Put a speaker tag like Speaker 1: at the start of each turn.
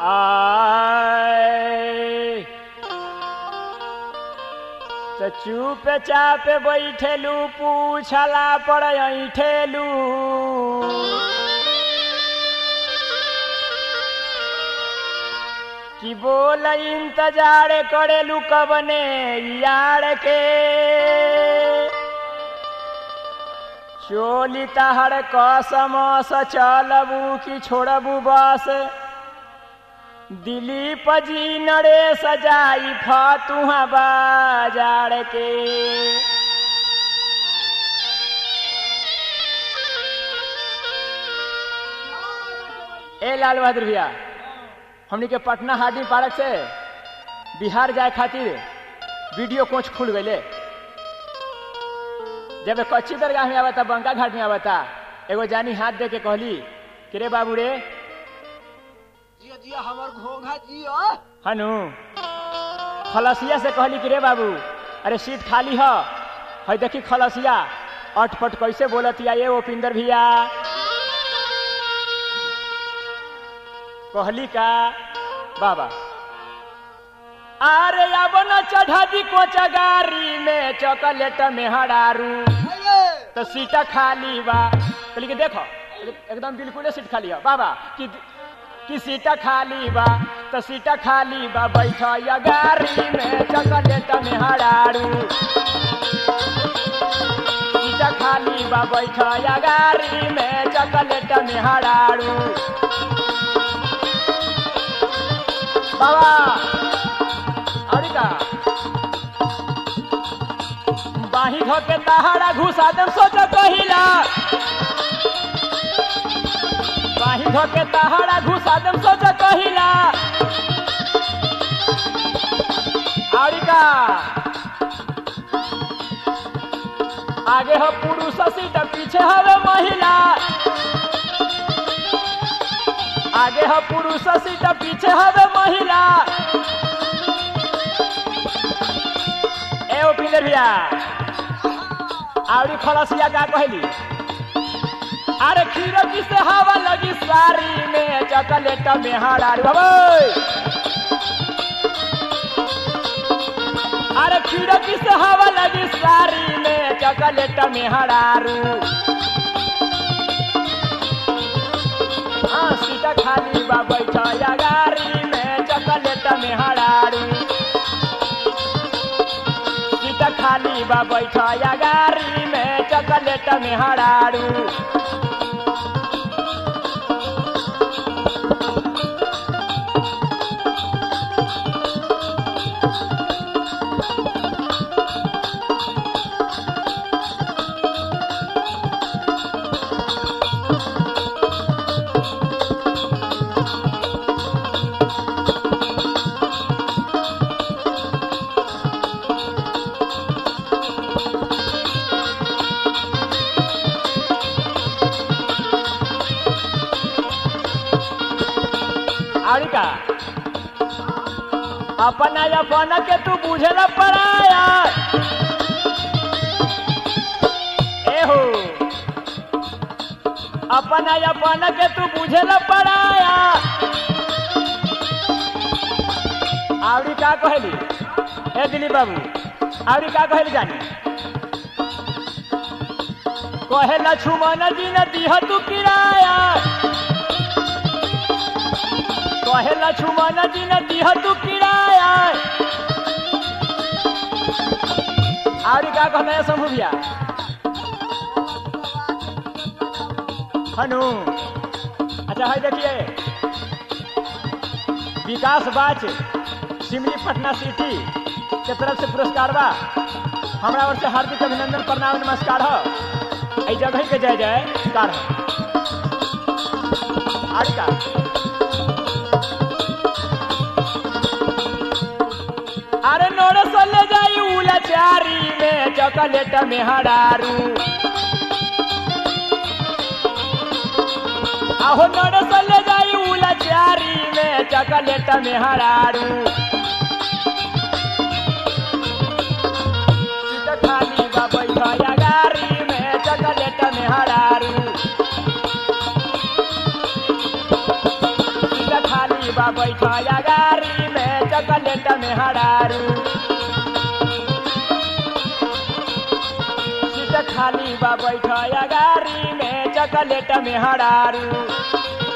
Speaker 1: आय तो चुप चाप बैठेलू पूछला पर ऐठेलू कि बोल इंतजार करेलू कबने यार के चोली तहर कसम स चलबू कि छोड़बू बस दिलीप जी नरेश जाई फतुहा बाजार के ए लाल बहादुर भैया हमनी के पटना हार्डिंग पार्क से बिहार जाए खातिर वीडियो कोच खुल गए जब कच्ची दरगाह में आवता बंका घाट में आवता एगो जानी हाथ दे के कहली कि रे बाबू रे
Speaker 2: जिया जिया हमर घोंघा जिया
Speaker 1: हनु खलसिया से कहली कि रे बाबू अरे सीट खाली ह है देखी खलसिया अटपट कैसे बोलतिया ये ओपिंदर भैया कहली का बाबा अरे अब न चढ़ा दी कोचा गाड़ी में चॉकलेट में हरारू
Speaker 2: अये
Speaker 1: तो सीटा खाली बा कहली कि देखो एकदम बिल्कुल सीट खाली है बाबा कि कि सीटा खाली बा तो सीटा खाली बा बैठ या गाड़ी में चॉकलेट में हरारू सीटा खाली बा बैठ या गाड़ी में चॉकलेट में हरारू बाबा और का बाही धोके तहारा घुसा दम सोच कहिला बाही धोके तहारा घुसा दम सोच कहिला और का आगे हो पुरुष सीट पीछे हवे महिला आगे हो पुरुष सीट पीछे हवे महिला ए ओपिंदर भैया आवड़ी खलसिया का कहली अरे खीरकी से हवा लगी सारी में चॉकलेट में हरारू बाबू अरे खीरकी से हवा लगी सारी में चॉकलेट में हरारू हाँ सीटा खाली बा बैठा या गाड़ी में चॉकलेट में हरारू सीट खाली बा बैठा या गाड़ी में चॉकलेट में हरारू और का अपना अपन के तू बुझे न पड़ाया एहो अपना अपन के तू बुझे न पड़ाया आवड़ी का कहली ए दिलीप बाबू आवड़ी का कहली जानी कहे लक्ष्मण जी न दिह तू किराया कहे लक्ष्मण जी न दिह तू किराया और का कहना है शंभू भैया हनु अच्छा है देखिए विकास बाच सिमली पटना सिटी के तरफ से पुरस्कार बा हमरा ओर से हार्दिक अभिनंदन प्रणाम नमस्कार हो एहि जगह के जय जयकार हो और का अरे नोड़ ले जाई उला चारी में चॉकलेट में हरारू आहो नोड़ ले जाई उला चारी में चॉकलेट में हरारू सीट खाली बा बैठा गाड़ी में चॉकलेट में हरारू सीट खाली बा बैठया गाड़ी में चॉकलेट में हरारू सीट खाली बा बैठया गाड़ी में चॉकलेट में हरारू